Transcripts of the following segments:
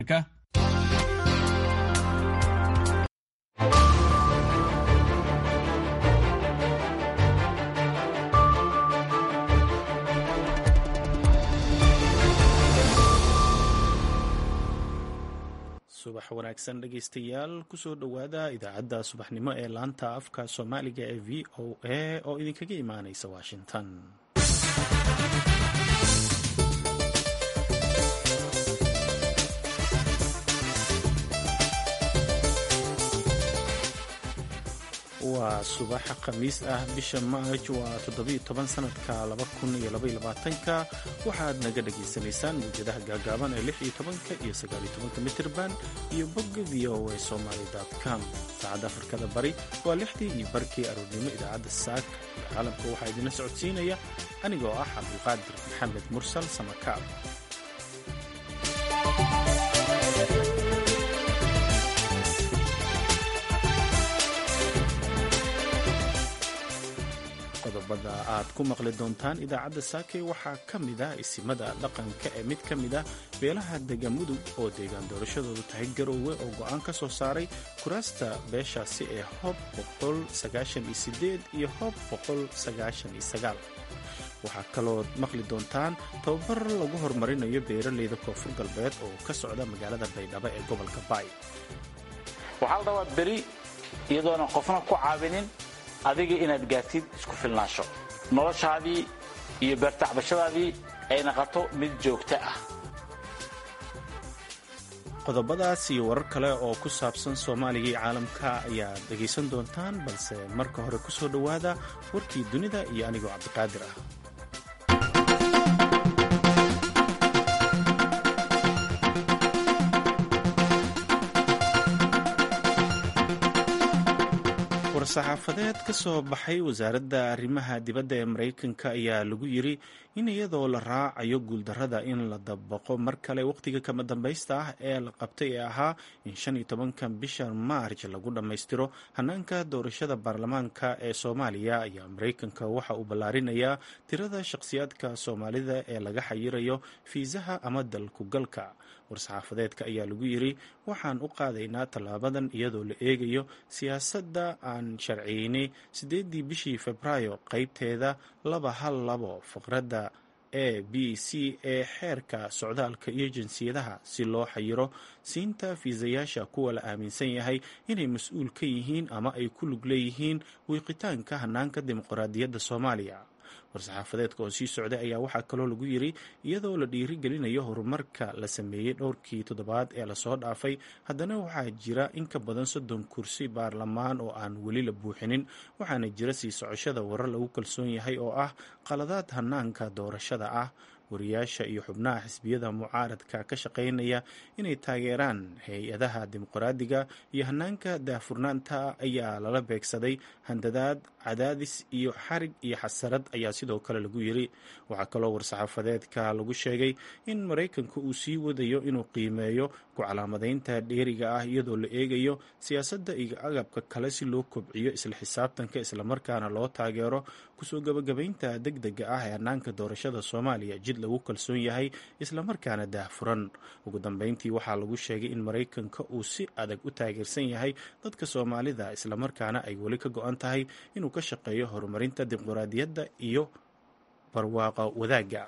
subax wanaagsan dhegaystayaal kusoo dhowaada idaacadda subaxnimo ee laanta afka soomaaliga ee v o a oo idinkaga imaanaysa washington waa subaxa khamiis ah bisha maaj waa toddobiyo-toban sanadka laba kun iyo labaiyo labaatanka waxaad naga dhagaysanaysaan mawjadaha gaagaaban ee lix iyo tobanka iyo sagaaliyo tobanka mitirban iyo bogga v o a somaly com saacadda afrikada bari waa lixdii iyo barkii aroornimo idaacadda saak iyo caalamka waxaa idinla socodsiinaya anigoo ah cabdulqaadir maxamed mursal samakaab qodobada aad ku maqli doontaan idaacadda saake waxaa ka mid ah isimada dhaqanka ee mid ka mid ah beelaha degamudug oo deegaan doorashadoodu tahay garoowe oo go'aan ka soo saaray kuraasta beeshaasi ee hob iyo hob waxaa kaloo maqli doontaan tababar lagu horumarinayo beeraleyda koonfur galbeed oo ka socda magaalada baydhabo ee gobolka baay waxaa la rabaa beri iyadoona qofna ku caawinin adiga inaad gaartid isku filnaansho noloshaadii iyo beertacbashadaadii ay naqato mid joogto ah qodobadaas iyo warar kale oo ku saabsan soomaaliga iyo caalamka ayaad dhegaysan doontaan balse marka hore ku soo dhowaada warkii dunida iyo anigoo cabdiqaadir ah war-saxaafadeed ka soo baxay wasaaradda arrimaha dibadda ee maraykanka ayaa lagu yiri in iyadoo la raacayo guuldarrada in la dabaqo mar kale wakhtiga kama dambaysta ah ee la qabtay ee ahaa in shan iyo tobanka bisha maarj lagu dhammaystiro hanaanka doorashada baarlamaanka ee soomaaliya ayaa maraykanka waxa uu ballaarinayaa tirada shakhsiyaadka soomaalida ee laga xayirayo fiisaha ama dalkugalka war-saxaafadeedka ayaa lagu yiri waxaan u qaadaynaa tallaabadan iyadoo la eegayo siyaasadda aan sharciyeynay siddeedii bishii febraayo qeybteeda laba hal labo faqradda a b c ee xeerka socdaalka iyo jinsiyadaha si loo xayiro siinta fiisayaasha kuwa la aaminsan yahay inay mas-uul ka yihiin ama ay ku lug leeyihiin wiiqitaanka hanaanka dimuqraadiyadda soomaaliya war-saxaafadeedka oo sii socday ayaa waxaa kaloo lagu yiri iyadoo la dhiirigelinayo horumarka la sameeyey dhowrkii toddobaad ee lasoo dhaafay haddana waxaa jira in ka badan soddon kursi baarlamaan oo aan weli la buuxinin waxaana jira sii socoshada warar lagu kalsoon yahay oo ah qaladaad hanaanka doorashada ah wariyaasha iyo xubnaha xisbiyada mucaaradka ka shaqaynaya inay taageeraan hay-adaha dimuqraadiga iyo hanaanka daahfurnaanta ayaa lala beegsaday handadaad cadaadis iyo xarig iyo xasarad ayaa sidoo kale lagu yiri waxaa kaloo war-saxaafadeedka lagu sheegay in maraykanka uu sii wadayo inuu qiimeeyo ku calaamadaynta dheeriga ah iyadoo la eegayo siyaasadda iyo agabka kale si loo kobciyo isla xisaabtanka islamarkaana loo taageero kusoo gabagabaynta deg dega ah ee hanaanka doorashada soomaaliya jid lagu kalsoon yahay islamarkaana daahfuran ugu dambeyntii waxaa lagu sheegay in maraykanka uu si adag u taageersan yahay dadka soomaalida islamarkaana ay weli ka go-an tahay inuu ka shaqeeyo horumarinta dimuqraadiyadda iyo barwaaqa wadaagga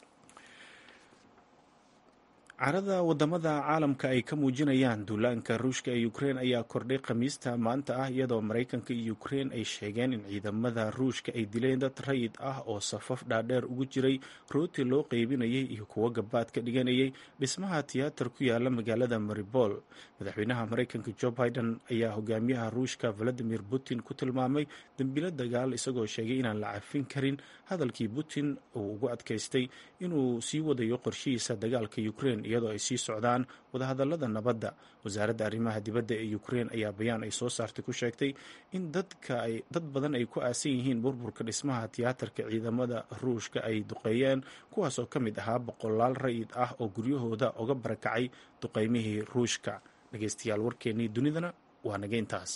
carada wadamada caalamka ay ka muujinayaan duulaanka ruushka ee ukrein ayaa kordhay khamiista maanta ah iyadoo maraykanka iyo ukrein ay sheegeen in ciidamada ruushka ay dileen dad rayid ah oo safaf dhaadheer ugu jiray rooti loo qeybinayay iyo kuwo gabaad ka dhiganayay dhismaha tiyaatar ku yaala magaalada maribol madaxweynaha maraykanka jo biden ayaa hogaamiyaha ruushka valadimir putin ku tilmaamay dembilo dagaal isagoo sheegay inaan la cafin karin hadalkii putin uu ugu adkaystay inuu sii wadayo qorshihiisa dagaalka ukrein iyadoo ay sii socdaan wadahadalada nabadda wasaaradda arrimaha dibadda ee ukrein ayaa bayaan ay soo saartay ku sheegtay in dadka ay dad badan ay ku aasan yihiin burburka dhismaha tiyaatarka ciidamada ruushka ay duqeeyeen kuwaasoo ka mid ahaa boqolaal rayid ah oo guryahooda uga barakacay duqeymihii ruushka dhegeystayaal warkeennii dunidana waa naga intaas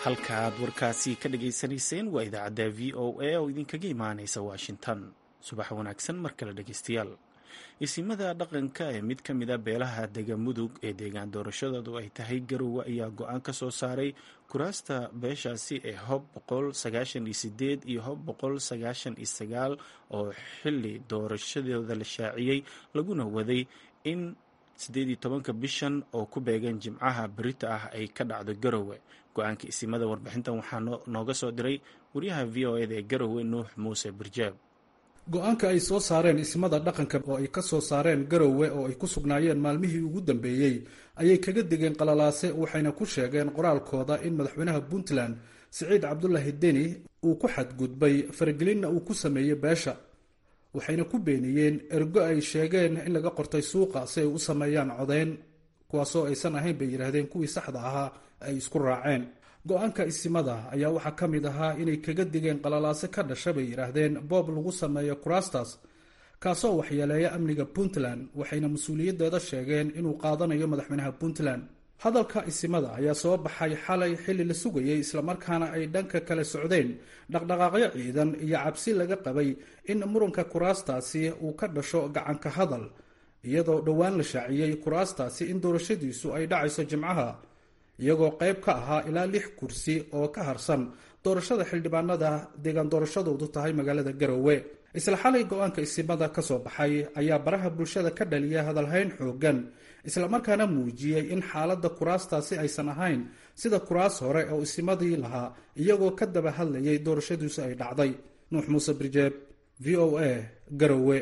halkaaad warkaasi ka dhagaysanayseen waa idaacadda v o a oo idinkaga imaanaysa washington subax wanaagsan mar kale dhegaystayaal isimada dhaqanka ee mid ka mid a beelaha dega mudug ee deegaan doorashadoodu ay tahay garowe ayaa go-aan ka soo saaray kuraasta beeshaasi ee hob boqol sagaashan iyo sideed iyo hob boqol sagaashan iyo sagaal oo xili doorashadooda la shaaciyey laguna waday in siddeed iyo tobanka bishan oo ku beegan jimcaha berita ah ay ka dhacdo garowe go-aanka isimada warbixintan waxaa nooga soo diray wariyaha v o eda ee garowe nuux muuse birjaab go-aanka ay soo saareen ismada dhaqanka oo ay ka soo saareen garowe oo ay ku sugnaayeen maalmihii ugu dambeeyey ayay kaga degeen qalalaase waxayna ku sheegeen qoraalkooda in madaxweynaha puntland siciid cabdulaahi deni uu ku xadgudbay faragelinna uu ku sameeyey beesha waxayna ku beeniyeen ergo ay sheegeen in laga qortay suuqa si ay u sameeyaan codeyn kuwaasoo aysan ahayn bay yidhaahdeen kuwii saxda ahaa ay isku raaceen go-aanka isimada ayaa waxaa ka mid ahaa inay kaga digeen qalalaase ka dhasha bay yidhaahdeen boob lagu sameeyo kuraastas kaasoo waxyeeleeya amniga puntland waxayna mas-uuliyaddeeda sheegeen inuu qaadanayo madaxweynaha puntland hadalka isimada ayaa soo baxay xalay xilli la sugayay islamarkaana ay dhanka kale socdeen dhaqdhaqaaqyo ciidan iyo cabsi laga qabay in muranka kuraastaasi uu ka dhasho gacanka hadal iyadoo dhowaan la shaaciyey kuraastaasi in doorashadiisu ay dhacayso jimcaha iyagoo qayb ka ahaa ilaa lix kursi oo ka harsan doorashada xildhibaanada deegaan doorashadoodu tahay magaalada garowe isla xalay go-aanka isimada ka soo baxay ayaa baraha bulshada ka dhaliya hadalhayn xoogan islamarkaana muujiyey in xaaladda kuraastaasi aysan ahayn sida kuraas hore oo isimadii lahaa iyagoo ka daba hadlayay doorashadiisu ay dhacday nuux muuse birjeeb v o a garowe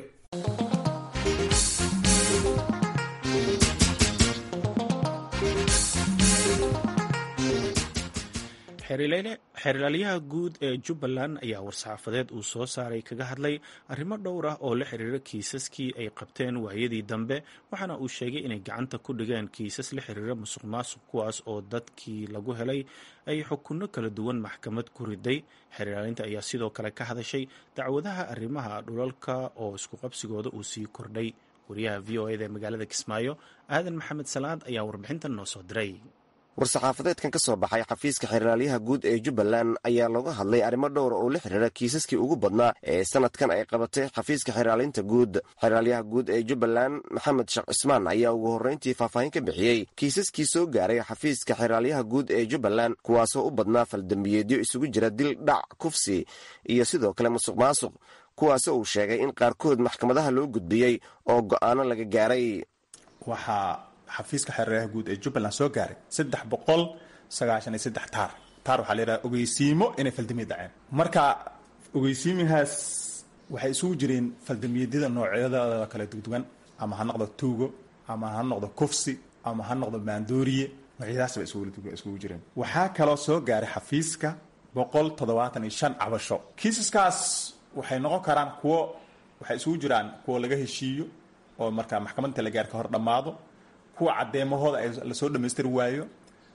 xeerlaalyaha guud ee jubbaland ayaa war-saxaafadeed uu soo saaray kaga hadlay arrimo dhowr ah oo la xiriira kiisaskii ay qabteen waayadii dambe waxaana uu sheegay inay gacanta ku dhigeen kiisas la xiriira musuq maasuq kuwaas oo dadkii lagu helay ay xukunno kala duwan maxkamad ku riday xeerlaalinta ayaa sidoo kale ka hadashay dacwadaha arrimaha dhulalka oo iskuqabsigooda uu sii kordhay wariyaha v o eda ee magaalada kismaayo aadan maxamed salaad ayaa warbixintan noo soo diray war-saxaafadeedkan ka soo baxay xafiiska xeerlaalyaha guud ee jubbaland ayaa looga hadlay arrimo dhowra oo la xiriira kiisaskii ugu badnaa ee sanadkan ay qabatay xafiiska xeerlaalinta guud xeerlaalyaha guud ee jubbaland maxamed sheekh cismaan ayaa ugu horreyntii faahfaahin ka bixiyey kiisaskii soo gaaray xafiiska xeerlaalyaha guud ee jubbaland kuwaasoo u badnaa faldambiyeedyo isugu jira dil dhac kufsi iyo sidoo kale musuq maasuq kuwaasoo uu sheegay in qaarkood maxkamadaha loo gudbiyey oo go'aano laga gaaray xafiiska xeeraryaha guud ee jubbaland soo gaaray saddex boqol sagaashan iyo saddex taar taar waxaa la yidhaha ogeysiimo inay faldamiya dhaceen marka ogeysiimihaas waxay isugu jireen faldamiyadyada noocyadooda kala dugdugan ama ha noqdo tuugo ama ha noqdo kufsi ama ha noqdo maandooriye noocyadaas bay isugu jireen waxaa kaloo soo gaaray xafiiska boqol toddobaatan iyo shan cabasho kiisaskaas waxay noqon karaan kuwo waxay isugu jiraan kuwo laga heshiiyo oo markaa maxkamadinta la gaar ka hor dhammaado kuwa caddeemahooda ay lasoo dhammaystiri waayo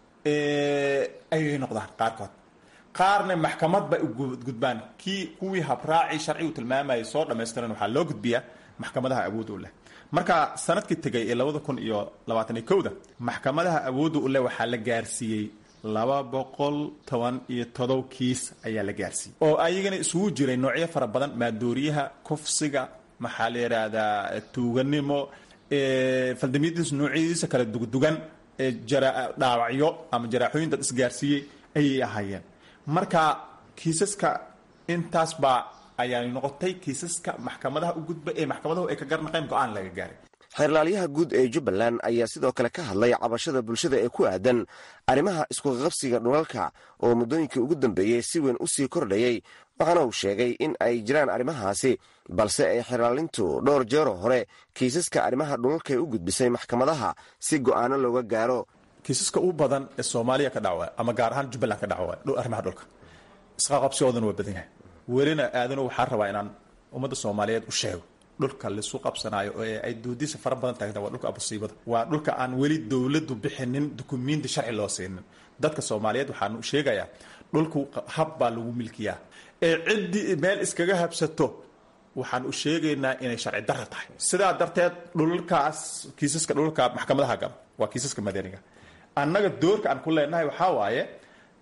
ayay noqdaan qaarkood qaarna maxkamad bay gudbaan kii kuwii habraaci sharcigu tilmaamayay soo dhammaystiran waxaa loo gudbiyaa maxkamadaha awood u leh marka sanadkii tegay ee labada kun iyo labaatan iyo kowda maxkamadaha awoodda u leh waxaa la gaarsiiyey laba boqol toban iyo todob kiis ayaa la gaarsiiyey oo ayagana isugu jiray noocyo fara badan maadooriyaha kufsiga maxaa la yidhaahdaa tuuganimo faldamiyadiis noocyadiisa kala dugdugan ee dhaawacyo ama jaraaxooyin dad isgaarsiiyey ayay ahaayeen marka kiisaska intaas baa ayaa noqotay kiisaska maxkamadaha u gudba ee maxkamadahu ay ka garnaqeen go-aan laga gaaray xeerlaalyaha guud ee jubbaland ayaa sidoo kale ka hadlay cabashada bulshada ee ku aadan arrimaha iskuqabsiga dhulalka oo muddooyinkii ugu dambeeyey si weyn u sii kordhayay waxaana uu sheegay in ay jiraan arrimahaasi balse ay xeraalintu dhowr jeeroo hore kiisaska arrimaha dhulalkaay u gudbisay maxkamadaha si go'aano looga gaaro kiisaska u badan ee soomaaliya ka dhaca ama gaar ahaan jubbaland ka dhaca arrimaha dhulka isqaqabsigoodana waa badan yahay welina aadano waxaa rabaa inaan ummadda soomaaliyeed u sheego dhulka laisu qabsanaayo oo ay doodiisa fara badan taagta waa dhulka abusiibada waa dhulka aan weli dowladdu bixinin dukumiinti sharci loo siinin dadka soomaaliyeed waxaanu sheegayaa dhulku hab baa lagu milkiyaa ee ciddii meel iskaga habsato waxaan u sheegaynaa inay sharci dara tahay sidaa darteed dhulalkaas kiisaska dhulalka maxkamadaha gala waa kiisaska madaniga annaga doorka aan ku leenahay waxaa waaye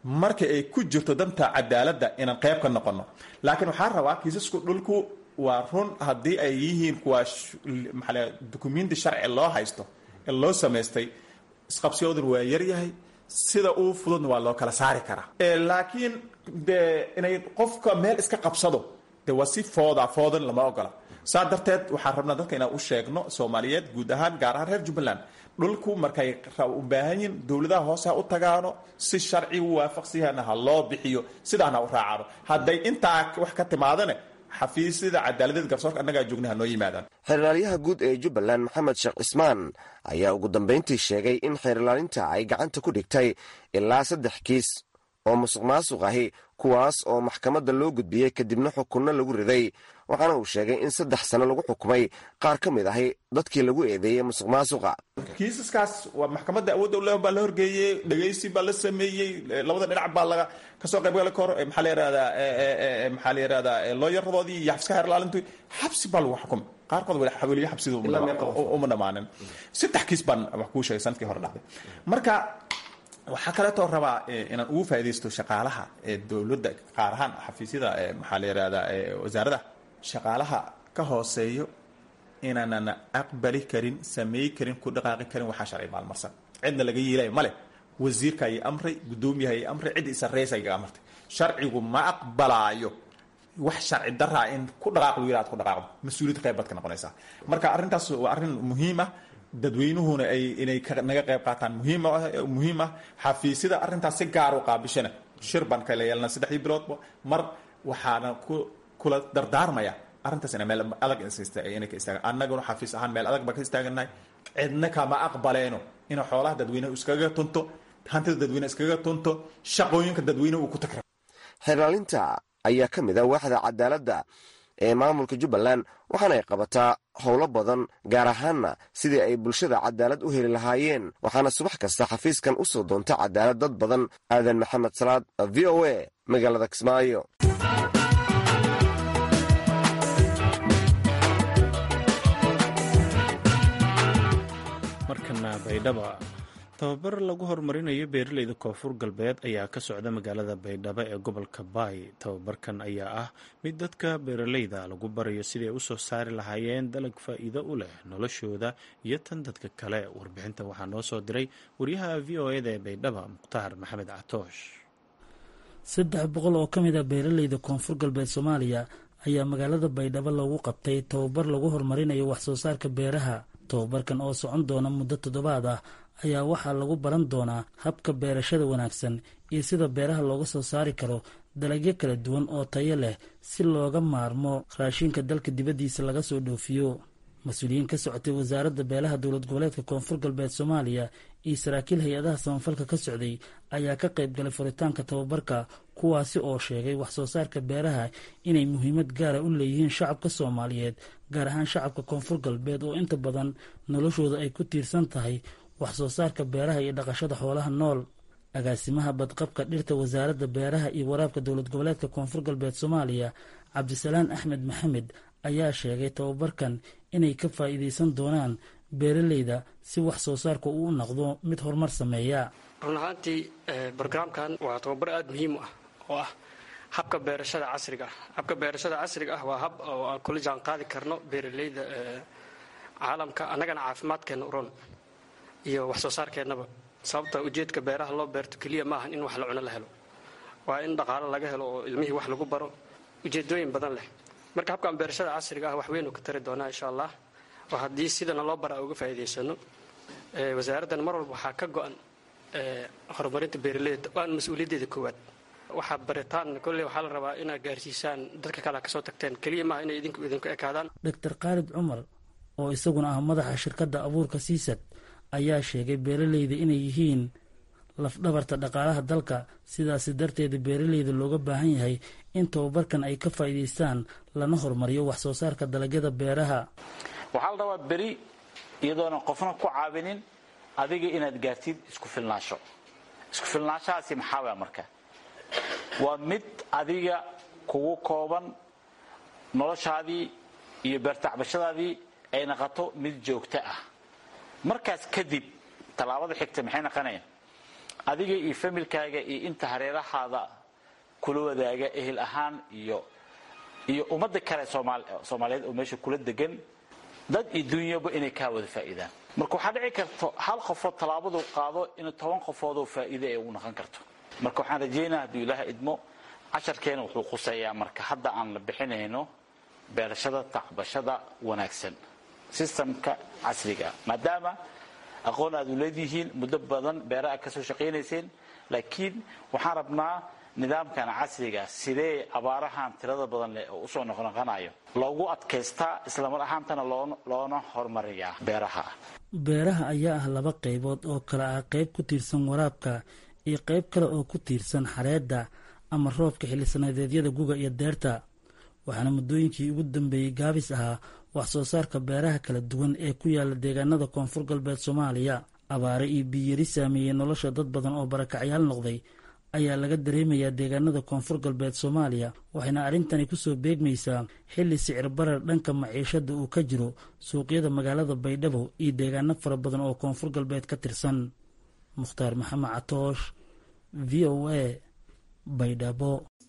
marka ay ku jirto danta cadaaladda inaan qayb ka noqono laakiin waxaan rabaa kiisasku dhulku waa run haddii ay yihiin kuwa maxaa dukumenti sharci loo haysto ee loo samaystay isqabsiyoodun waa yaryahay sida uu fududna waa loo kala saari karaa laakiin de inay qofka meel iska qabsado de waa si fooda foodan lama ogola saa darteed waxaan rabnaa dadka inaan u sheegno soomaaliyeed guud ahaan gaar ahaan reer jubbaland dhulku markay u baahan yihin dowladaha hoose ha u tagaano si sharci waafaqsiyana ha loo bixiyo sidaana u raacano hadday intaa wax ka timaadane xafiisyada cadaaladeed garsoorka annagaa joogna ha noo yimaadaan xeerlaalyaha guud ee jubbaland maxamed sheekh cismaan ayaa ugu dambayntii sheegay in xeerlaalinta ay gacanta ku dhigtay ilaa saddex kiis oo musuq maasuq ahi kuwaas oo maxkamadda loo gudbiyey kadibna xukunno lagu riday waxaana uu sheegay in saddex sano lagu xukumay qaar ka mid ahi dadkii lagu eedeeyey musuq maasuqa kiisaskaas waa maxkamadda awoodda ule baa la horgeeyey dhegaysi baa la sameeyey labada dhinac baa laga kasoo qaybgali karo maxaa la yihahdaa maxaa la yihahdaa looyaradoodii iyo xabska xeerlaalintu xabsi baa lagu xukumay qaarkood weliyo xabsida uma dhammaanin saddex kiis baan wax kuu sheegay sanadkii hore dhacday marka waxaa kaleetoo rabaa inaan ugu faaidaysto shaqaalaha ee dowladda qaar ahaan xafiisyada maxaa la yihahdaa wasaarada shaqaalaha ka hooseeyo inaanan aqbali karin samey karin ku dhaqaaqi karin waxaa sharci maalmarsan cidna laga yeelaya male wasiirka ay amray guddoomiyaha ay amray cid isareysa iga amartay sharcigu ma aqbalaayo wax sharci daraa in ku dhaqaaq lu yihah ad ku dhaqaaqdo mas-uuliyad qayb baad ka noqonaysaa marka arrintaas waa arrin muhiim ah dadweynuhuna ay inay naga qayb qaataan muhiim ah xafiisyada arrintaas si gaar u qaabishana shir baan kala yeelna saddexdii biloodba mar waxaana kula dardaarmaya arrintaas ina meel adag inay ka istaagan annaguna xafiis ahaan meel adag baan ka istaaganahay cidna kama aqbaleeno ina xoolaha dadweyneha iskaga tunto hantida dadweyneha iskaga tunto shaqooyinka dadweyneha uu ku tagra xeerlaalinta ayaa ka mid ah waaxda cadaaladda ee maamulka jubbaland waxaana ay qabataa howlo badan gaar ahaanna sidii ay bulshada cadaalad u heli lahaayeen waxaana subax kasta xafiiskan u soo doonta cadaalad dad badan aadan maxamed salaad v o a magaalada kismaayo markana baydhaba tababar lagu horumarinayo beeraleyda koonfur galbeed ayaa ka socda magaalada baydhabo ee gobolka baay tababarkan ayaa ah mid dadka beeraleyda lagu barayo siday u soo saari lahaayeen dalag faa'iido u leh noloshooda iyo tan dadka kale warbixinta waxaa noo soo diray waryaha v o eda ee baydhaba mukhtaar maxamed catoosh saddex boqol oo ka mid a beeraleyda koonfur galbeed soomaaliya ayaa magaalada baydhabo loogu qabtay tababar lagu horumarinayo waxsoo saarka beeraha tababarkan oo socon doona muddo toddobaad ah ayaa waxaa lagu baran doonaa habka beerashada wanaagsan iyo sida beeraha looga soo saari karo dalagyo kala duwan oo tayo leh si looga maarmo raashinka dalka dibaddiisa laga soo dhoofiyo mas-uuliyiin ka socotay wasaaradda beelaha dowlad goboleedka koonfur galbeed soomaaliya iyo saraakiil hay-adaha samafalka ka socday ayaa ka qayb galay furitaanka tababarka kuwaasi oo sheegay wax soo saarka beeraha inay muhiimad gaara u leeyihiin shacabka soomaaliyeed gaar ahaan shacabka koonfur galbeed oo inta badan noloshooda ay ku tiirsan tahay wax soo saarka beeraha iyo dhaqashada xoolaha nool agaasimaha badqabka dhirta wasaaradda beeraha iyo waraabka dowlad goboleedka koonfur galbeed soomaaliya cabdisalaan axmed maxamed ayaa sheegay tababarkan inay ka faa'iidaysan doonaan beeraleyda si wax soo saarka uu noqdo mid horumar sameeya run ahaantii brograamkan waa tababar aada muhiim u ah oo ah habka beerashada casriga ah habka beerashada casriga ah waa hab oo aan kula jaan qaadi karno beeraleyda caalamka annagana caafimaadkeenna uron iyo wax soo saarkeennaba sababta ujeedka beeraha loo beerto keliya maahan in wax la cuno la helo waa in dhaqaalo laga helo oo ilmihii wax lagu baro ujeedooyin badan leh marka habkan beerashada casriga ah wax weyn uu ka tari doonaa insha allah oo haddii sidana loo bara uga faa'iidaysano wasaaraddan mar walba waxaa ka go-an horumarinta beeraleyda waan mas-uuliyaddeeda koowaad waxaa baritaan kolley waxaa la rabaa inaad gaarsiisaan dadka kale kasoo tagteen keliya maaha inay idinku idinku ekaadaan doctor khaalid cumar oo isaguna ah madaxa shirkadda abuurka siisad ayaa sheegay beeraleyda inay yihiin lafdhabarta dhaqaalaha dalka sidaasi darteeda beeraleyda looga baahan yahay in tababarkan ay ka faa'iidaystaan lana horumariyo wax soo saarka dalagyada beeraha waxaa la rabaa beri iyadoona qofna ku caawinin adiga inaad gaartid isku filnaansho isku filnaanshahaasi maxaa waa marka waa mid adiga kugu kooban noloshaadii iyo beertacbashadaadii ay naqato mid joogto ah markaas kadib tallaabada xigta maxay naqonayaan adiga iyo familkaaga iyo inta hareerahaada kula wadaaga ehel ahaan iyo iyo ummadda kale soomaaliyeed oo meesha kula degan dad iyo dunyaba inay kaa wada faa'iidaan marka waxaa dhici karto hal qofood tallaabadu qaado in toban qofoodoo faa'iide ee u noqon karto marka waxaan rajaynaa hadduu ilaaha idmo casharkeena wuxuu quseeyaa marka hadda aan la bixinayno beerashada tacbashada wanaagsan sistamka casriga maadaama aqoon aad u leedihiin muddo badan beera aad ka soo shaqaynayseen laakiin waxaan rabnaa nidaamkan casriga sidee abaarahan tirada badan leh oo usoo noqnoqonayo loogu adkaystaa islamar ahaantana loona horumariyaa beeraha beeraha ayaa ah laba qaybood oo kale ah qayb ku tiirsan waraabka iyo qayb kale oo ku tiirsan xareedda ama roobka xillisanadeedyada guga iyo deerta waxaana muddooyinkii ugu dambeeyey gaabis ahaa wax soo saarka beeraha kala duwan ee ku yaala deegaanada koonfur galbeed soomaaliya abaare iyo biyari saameeyey nolosha dad badan oo barakacyaal noqday ayaa laga dareemayaa deegaanada koonfur galbeed soomaaliya waxayna arrintani kusoo beegmaysaa xilli sicir barar dhanka maciishada uu ka jiro suuqyada magaalada baydhabo iyo deegaano fara badan oo koonfur galbeed ka tirsan mukhtaar maxamed catoosh v o a baydhabo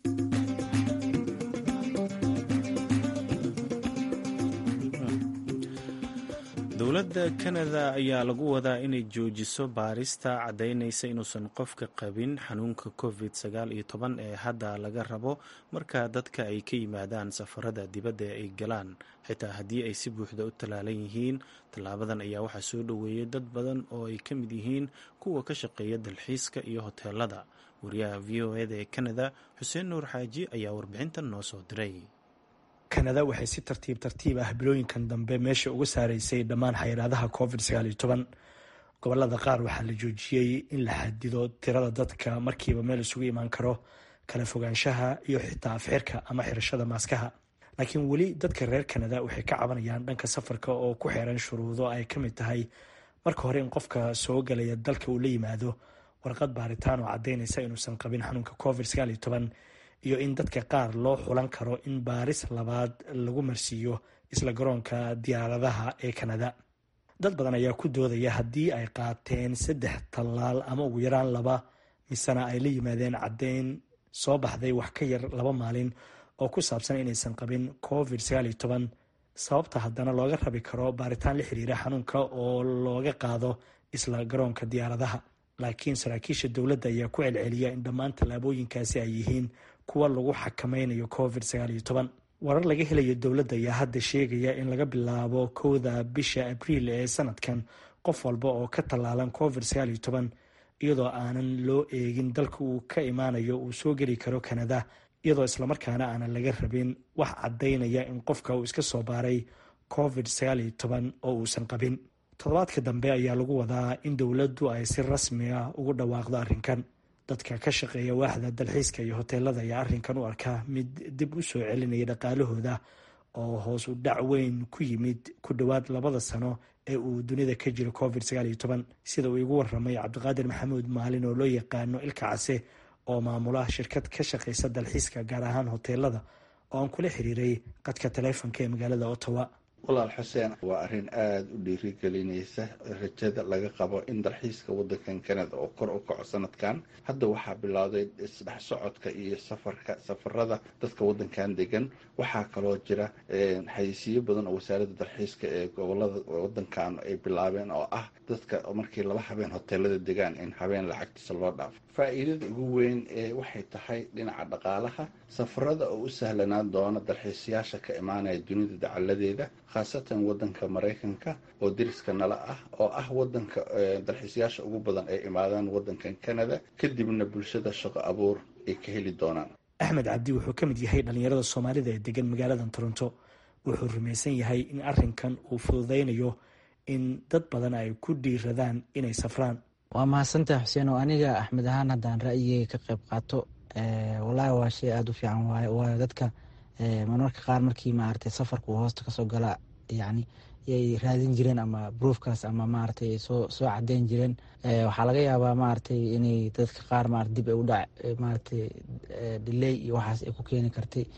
dowladda kanada ayaa lagu wadaa inay joojiso baarista caddaynaysa inuusan qofka qabin xanuunka covid sagaal iyo toban ee hadda laga rabo marka dadka ay ka yimaadaan safarada dibadda ay galaan xitaa haddii ay si buuxda u tallaalan yihiin tallaabadan ayaa waxaa soo dhoweeyay dad badan oo ay ka mid yihiin kuwa ka shaqeeya dalxiiska iyo hoteelada wariyaha v o eda ee kanada xuseen nuur xaaji ayaa warbixintan noo soo diray kanada waxay si tartiib tartiib ah bilooyinkan dambe meesha uga saaraysay dhammaan xayiraadaha covid sagaal iyo toban gobolada qaar waxaa la joojiyey in la xadido tirada dadka markiiba meel isugu imaan karo kala fogaanshaha iyo xitaa afxirka ama xirashada maaskaha laakiin weli dadka reer kanada waxay ka cabanayaan dhanka safarka oo ku xeeran shuruudo ay ka mid tahay marka hore in qofka soo galaya dalka uu la yimaado warqad baaritaan oo caddaynaysa inuusan qabin xanuunka covid sagaal iyo toban iyo in dadka qaar loo xulan karo in baaris labaad lagu marsiiyo isla garoonka diyaaradaha ee kanada dad badan ayaa ku doodaya haddii ay qaateen saddex tallaal ama ugu yaraan laba misena ay la yimaadeen caddeyn soo baxday wax ka yar laba maalin oo ku saabsan inaysan qabin covid sagaal iyo toban sababta haddana looga rabi karo baaritaan la xiriira xanuunka oo looga qaado isla garoonka diyaaradaha laakiin saraakiisha dowladda ayaa ku celceliya in dhammaan tallaabooyinkaasi ay yihiin kuwa lagu xakameynayo covid sagaal iyo toban warar laga helayo dowladda ayaa hadda sheegaya in laga bilaabo kowda bisha abriil ee sanadkan qof walba oo ka tallaalan covid sagaal iyo toban iyadoo aanan loo eegin dalka uu ka imaanayo uu soo geli karo kanada iyadoo islamarkaana aanan laga rabin wax caddaynaya in qofka uu iska soo baaray covid sagaal iyo toban oo uusan qabin toddobaadka dambe ayaa lagu wadaa in dowladdu ay si rasmi ah ugu dhawaaqdo arrinkan dadka ka shaqeeya waaxda dalxiiska iyo hoteelada ayaa arrinkan u arkaa mid dib u soo celinaya dhaqaalahooda oo hoos u dhac weyn ku yimid ku dhowaad labada sano ee uu dunida ka jiro covid sagaal iyo toban sida uu igu waramay cabdiqaadir maxamuud maalin oo loo yaqaano ilka case oo maamula shirkad ka shaqeysa dalxiiska gaar ahaan hoteelada oo aan kula xiriiray qadka taleefonka ee magaalada ottawa walaal xuseen waa arrin aada u dhiirigelinaysa rajada laga qabo in dalxiiska wadankan canada oo kor u kaco sanadkan hadda waxaa bilowday isdhex socodka iyo safarka safarada dadka wadankan degan waxaa kaloo jira xayisiyo badan oo wasaaradda dalxiiska ee gobolada wadankan ay bilaabeen oo ah dadka markii laba habeen hoteelada degaan in habeen lacagtiisa loo dhaafo faa-iidada ugu weyn ee waxay tahay dhinaca dhaqaalaha safarada oo u sahlanaan doona dalxiisayaasha ka imaanaya dunida dacaladeeda khaasatan wadanka maraykanka oo deriska nala ah oo ah wadanka dalxiisayaasha ugu badan ay imaadaan wadankan canada kadibna bulshada shaqo abuur ay ka heli doonaan axmed cabdi wuxuu ka mid yahay dhallinyarada soomaalida ee degan magaaladan toronto wuxuu rumaysan yahay in arrinkan uu fududaynayo in dad badan ay ku dhiiradaan inay safraan waa mahadsantaha xuseen oo aniga axmed ahaan haddaan ra'yigeyga ka qayb qaato wallaahi waa shay aada u fiican waaye waayo dadka marmarka qaar markii maaragtay safarka uu hoosta kasoo gala yacni yay raadin jireen ama broofkaas ama maaragtay soo soo cadeyn jireen waxaa laga yaabaa maaragtay inay dadka qaar maarata dib ay u dhac maaragtay delay iyo waxaas ay ku keeni kartay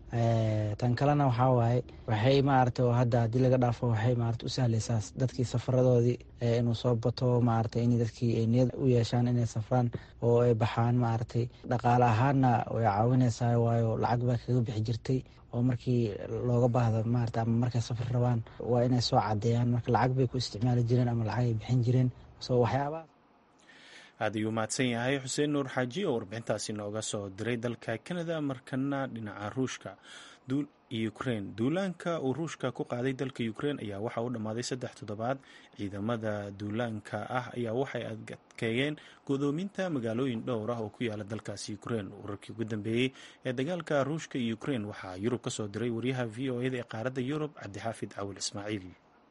tan kalena waxaa waaye waxay maarata hadda haddii laga dhaafo waxay maarata u sahleysaa dadkii safaradoodii inuu soo bato maarata in dadkii ay niyad u yeeshaan inay safraan oo ay baxaan maaragtay dhaqaale ahaanna way caawineysaa waayo lacag baa kaga bixi jirtay oo markii looga baahdo maarata ama markay safar rabaan waa inay soo cadeeyaan marka lacag bay ku isticmaali jireen ama lacag ay bixin jireen so waxyaabaha aad ayuu mahadsan yahay xuseen nuur xaaji oo warbixintaasi nooga soo diray dalka canada markana dhinaca ruushka ukrein duulaanka uu ruushka ku qaaday dalka ukrein ayaa waxa u dhammaaday saddex toddobaad ciidamada duulaanka ah ayaa waxay adkeeyeen godoominta magaalooyin dhowr ah oo ku yaala dalkaasi ukrein wararkii ugu dambeeyey ee dagaalka ruushka iyo ukrein waxaa yurub ka soo diray wariyaha v o eda ee qaaradda yurub cabdixaafid cawil ismaaciil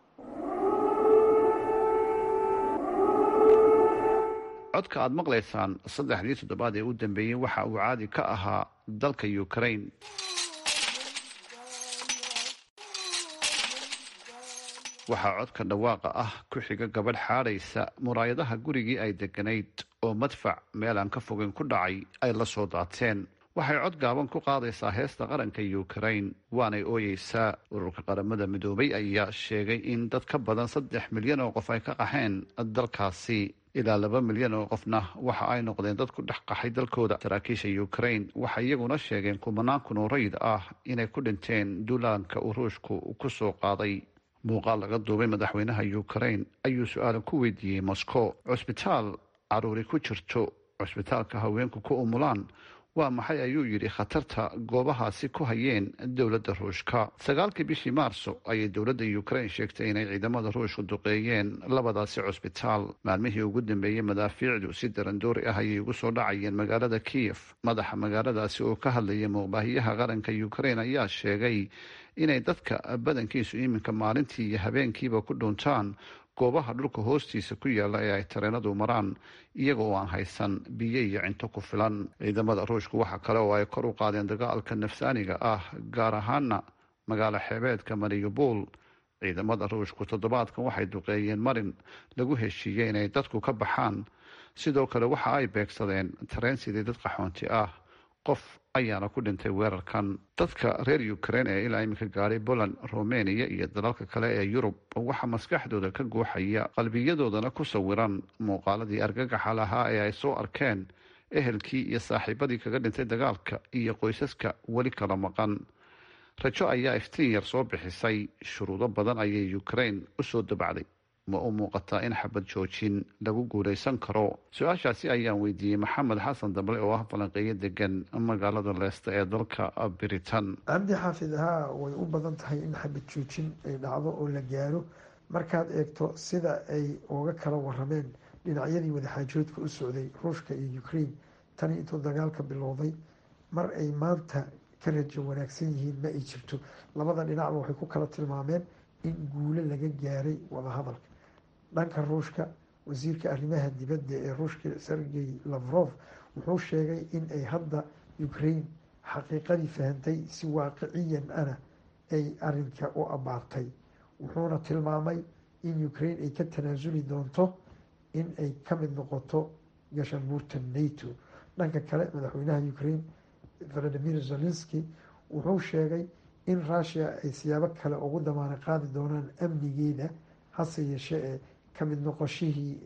codka aad maqlaysaan saddexdii toddobaad ee u dambeeyey waxa uu caadi ka ahaa dalka ukrain waxaa codka dhawaaqa ah ku xiga gabadh xaadhaysa muraayadaha gurigii ay degganayd oo madfac meel aan ka fogeyn ku dhacay ay la soo daateen waxay cod gaaban ku qaadaysaa heesta qaranka ukrain waanay ooyeysaa ururka qaramada midoobay ayaa sheegay in dad ka badan saddex milyan oo qof ay ka qaxeen dalkaasi ilaa laba milyan oo qofna waxa ay noqdeen dad ku dhex qaxay dalkooda saraakiisha ukrain waxay iyaguna sheegeen kumanaan kun oo rayid ah inay ku dhinteen duulaanka uu ruushku ku soo qaaday muuqaal laga duubay madaxweynaha ukrain ayuu su-aala ku weydiiyey moscow cusbitaal caruuri ku jirto cusbitaalka haweenku ku umulaan waa maxay ayuu yidhi khatarta goobahaasi ku hayeen dowladda ruushka sagaalkii bishii maarso ayay dowladda ukrain sheegtay inay ciidamada ruushku duqeeyeen labadaasi cusbitaal maalmihii ugu dambeeyey madaafiicdu si darandoori ah ayay ugu soo dhacayeen magaalada kiyef madaxa magaaladaasi oo ka hadlaya muuqbaahiyaha qaranka ukrain ayaa sheegay inay dadka badankiisu iminka maalintii iyo habeenkiiba ku dhuuntaan goobaha dhulka hoostiisa ku yaala ee ay tareenadu maraan iyaga oo aan haysan biyo iyo cinto ku filan ciidamada ruushku waxa kale oo ay kor u qaadeen dagaalka nafsaaniga ah gaar ahaana magaalo xeebeedka mariupol ciidamada ruushku toddobaadkan waxay duqeeyeen marin lagu heshiiyey inay dadku ka baxaan sidoo kale waxa ay beegsadeen tareen sidii dad qaxoonti ah qof ayaana ku dhintay weerarkan dadka reer ukrain ee ilaa iminka gaadhay poland romania iyo dalalka kale ee yurub waxaa maskaxdooda ka guuxaya qalbiyadoodana ku sawiran muuqaaladii argagaxa lahaa ee ay soo arkeen ehelkii iyo saaxiibadii kaga dhintay dagaalka iyo qoysaska weli kala maqan rajo ayaa iftiin yar soo bixisay shuruudo badan ayay ukrain usoo dabacday ma u muuqataa in xabad joojin lagu guulaysan karo su-aashaasi ayaan weydiiyey maxamed xasan dable oo ah falanqeeyo degan magaalada leesta ee dalka britain cabdi xaafid haa way u badan tahay in xabad joojin ay dhacdo oo la gaaro markaad eegto sida ay uga kala warameen dhinacyadii wadaxaajoodka u socday ruushka iyo ukraine tani intuu dagaalka bilowday mar ay maanta ka rajo wanaagsan yihiin ma ay jirto labada dhinacba waxay ku kala tilmaameen in guulo laga gaaray wadahadalka dhanka ruushka wasiirka arrimaha dibadda ee ruushka sergey lavrov wuxuu sheegay in ay hadda ukraine xaqiiqadii fahantay si waaqiciyan ana ay arinka u abaartay wuxuuna tilmaamay in ukraine ay ka tanaasuli doonto in ay ka mid noqoto gashabuurta nato dhanka kale madaxweynaha ukraine valadimir zelenski wuxuu sheegay in rushia ay siyaabo kale ugu damaano qaadi doonaan amnigeeda hase yeeshee ee kamid noqoshihii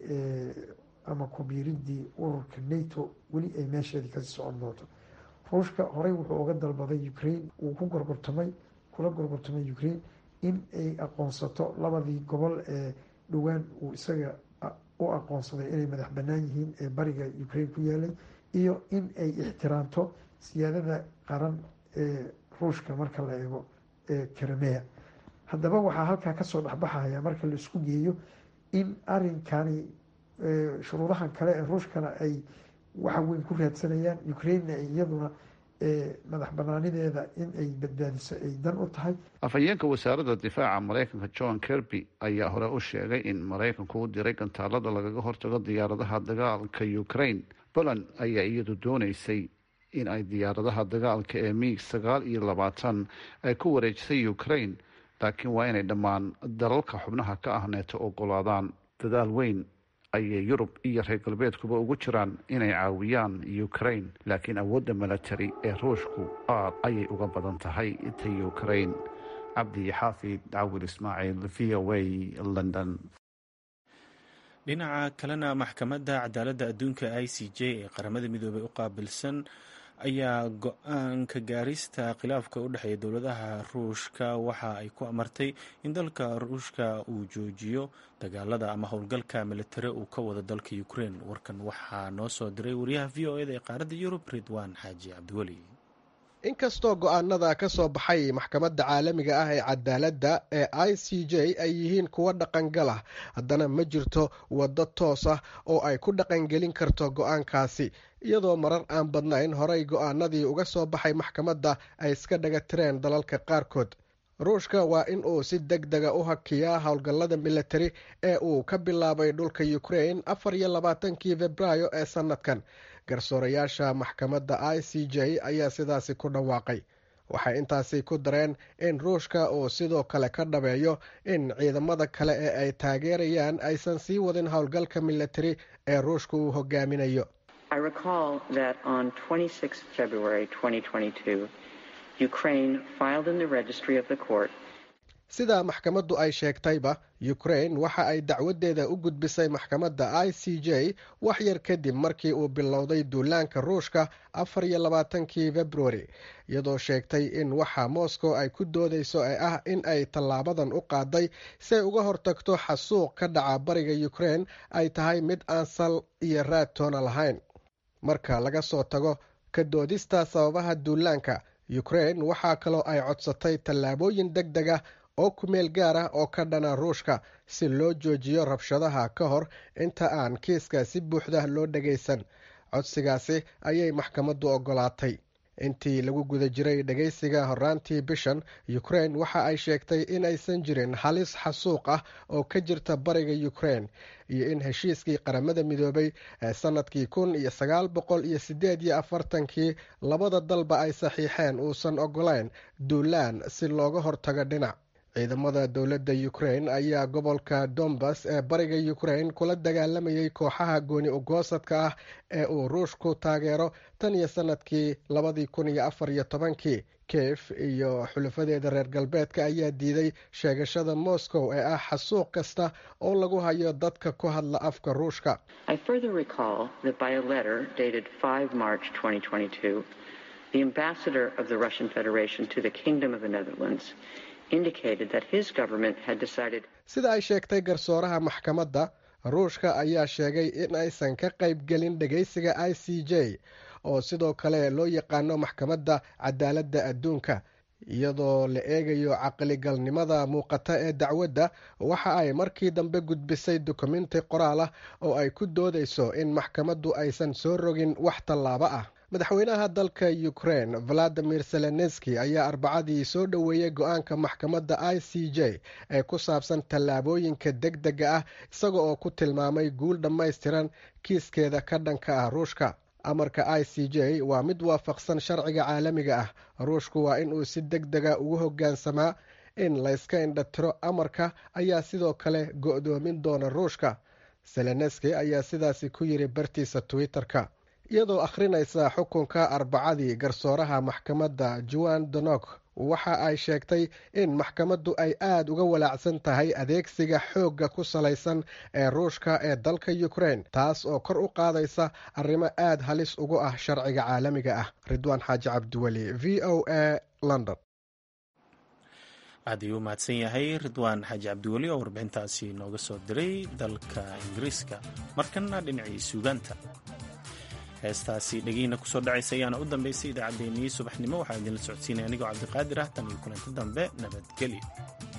ama kubiiridii ururka nato weli ay meesheedii kasii socon doonto ruushka horey wuxuu uga dalbaday ukraine uu ku gorgortamay kula gorgortamay ukraine in ay aqoonsato labadii gobol ee dhowaan uu isaga u aqoonsaday inay madax banaan yihiin ee bariga ukraine ku yaalay iyo in ay ixtiraamto siyaadada qaran ee ruushka marka la eego ee karamea haddaba waxaa halkaa kasoo dhexbaxaya marka la isku geeyo in arinkani shuruudahan kale ee ruushkana ay waxa weyn ku raadsanayaan ukrainena iyaduna madax banaanideeda in ay badbaadiso ay dan u tahay afhayeenka wasaaradda difaaca maraykanka john kirby ayaa hore u sheegay in maraykanku u diray gantaalada lagaga hortago diyaaradaha dagaalka ukraine poland ayaa iyadu dooneysay in ay diyaaradaha dagaalka ee miig sagaal iyo labaatan ay ku wareejisay ukraine laakiin waa inay dhammaan dalalka xubnaha ka ah neeto ogolaadaan dadaal weyn ayay yurub iyo reer galbeedkuba ugu jiraan inay caawiyaan ukraine laakiin awoodda milatary ee ruushku aad ayay uga badan tahay ta ukraine cabdi xaafid cawil ismaaciil v o a london dhinaca kalena maxkamadda cadaaladda adduunka i c j ee qaramada midoobey u qaabilsan ayaa go-aanka gaarista khilaafka u dhexeeya dowladaha ruushka waxa ay ku amartay in dalka ruushka uu joojiyo dagaalada ama howlgalka militari uu ka wado dalka ukraine warkan waxaa noo soo diray wariyaha v o eda ee qaaradda yurub ridwaan xaaji cabdiweli inkastoo go-aanada ka soo baxay maxkamadda caalamiga ah ee cadaaladda ee i c j ay yihiin kuwo dhaqangal ah haddana ma jirto waddo toos ah oo ay ku dhaqangelin karto go-aankaasi iyadoo marar aan badnayn horay go-aanadii uga soo baxay maxkamadda ay iska dhaga tireen dalalka qaarkood ruushka waa in uu si deg dega u hakiyaa howlgallada militari ee uu ka bilaabay dhulka ukraine afar iyo labaatankii februaayo ee sanadkan garsoorayaasha maxkamadda i c j ayaa sidaasi ku dhawaaqay waxay intaasi ku dareen in ruushka uu sidoo kale ka dhabeeyo in ciidamada kale ee ay taageerayaan aysan sii wadin howlgalka militari ee ruushka uu hogaaminayo sida maxkamaddu ay sheegtayba ukraine waxa ay dacwadeeda u gudbisay maxkamadda i c j wax yar kadib markii uu bilowday duulaanka ruushka afar iyo labaatankii februari iyadoo sheegtay in waxa moscow ay ku doodeyso ee ah in ay tallaabadan u qaaday si ay uga hortagto xasuuq ka dhaca bariga ukraine ay tahay mid aan sal iyo raad toona lahayn marka laga soo tago ka doodista sababaha duulaanka ukraine waxaa kaloo ay codsatay tallaabooyin deg deg ah oo kumeel gaar ah oo ka dhana ruushka si loo joojiyo rabshadaha ka hor inta aan kiiska si buuxda loo dhagaysan codsigaasi ayay maxkamaddu ogolaatay intii lagu guda jiray dhagaysiga horaantii bishan ukraine waxa ay sheegtay in aysan jirin halis xasuuq ah oo ka jirta bariga ukraine iyo in heshiiskii qaramada midoobay ee sanadkii kun iyo sagaal boqol iyo sideed iyo afartankii labada dalba ay saxiixeen uusan ogolayn duulaan si looga hortago dhinac ciidamada dowladda ukraine ayaa gobolka dombas ee bariga ukraine kula dagaalamayay kooxaha gooni ugoosadka ah ee uu ruushku taageero tan iyo sanadkii labadii kun iyo afar iyo tobankii kiev iyo xulafadeeda reer galbeedka ayaa diiday sheegashada moscow ee ah xasuuq kasta oo lagu hayo dadka ku hadla afka ruushka sida ay sheegtay garsooraha maxkamadda ruushka ayaa sheegay in aysan ka qayb gelin dhagaysiga i c j oo sidoo kale loo yaqaano maxkamadda cadaaladda adduunka iyadoo la eegayo caqligalnimada muuqata ee dacwadda waxa ay markii dambe gudbisay dukumenti qoraal ah oo ay ku doodeyso in maxkamaddu aysan soo rogin wax tallaabo ah madaxweynaha dalka ukraine valadimir zelenski ayaa arbacadii soo dhoweeyey go-aanka maxkamadda i c j ee ku saabsan tallaabooyinka deg dega ah isaga oo ku tilmaamay guul dhammaystiran kiiskeeda ka dhanka ah ruushka amarka i c j waa mid waafaqsan sharciga caalamiga ah ruushku waa in uu si deg dega ugu hoggaansamaa in layska indhatiro amarka ayaa sidoo kale go-doomin doona ruushka zelenski ayaa sidaasi ku yiri bartiisa twitter-ka iyadoo akhrinaysa xukunka arbacadii garsooraha maxkamadda juan donok waxa ay sheegtay in maxkamaddu ay aada uga walaacsan tahay adeegsiga xoogga ku salaysan ee ruushka ee dalka ukraine taas oo kor u qaadaysa arrimo aada halis ugu ah sharciga caalamiga ah ridwaan xaaji cabdiweli v o a london aad ayuu u mahadsan yahay ridwaan xaaji cabdiweli oo warbixintaasi nooga soo diray dalka ingiriiska markana dhinacii suugaanta heestaasi dhegiina kusoo dhacaysa ayaana u dambaysay idaacaddeenii subaxnimo waxaa idinla socodsiinaya anigoo cabdiqaadir ah tan iyo kulanti dambe nabadgelyo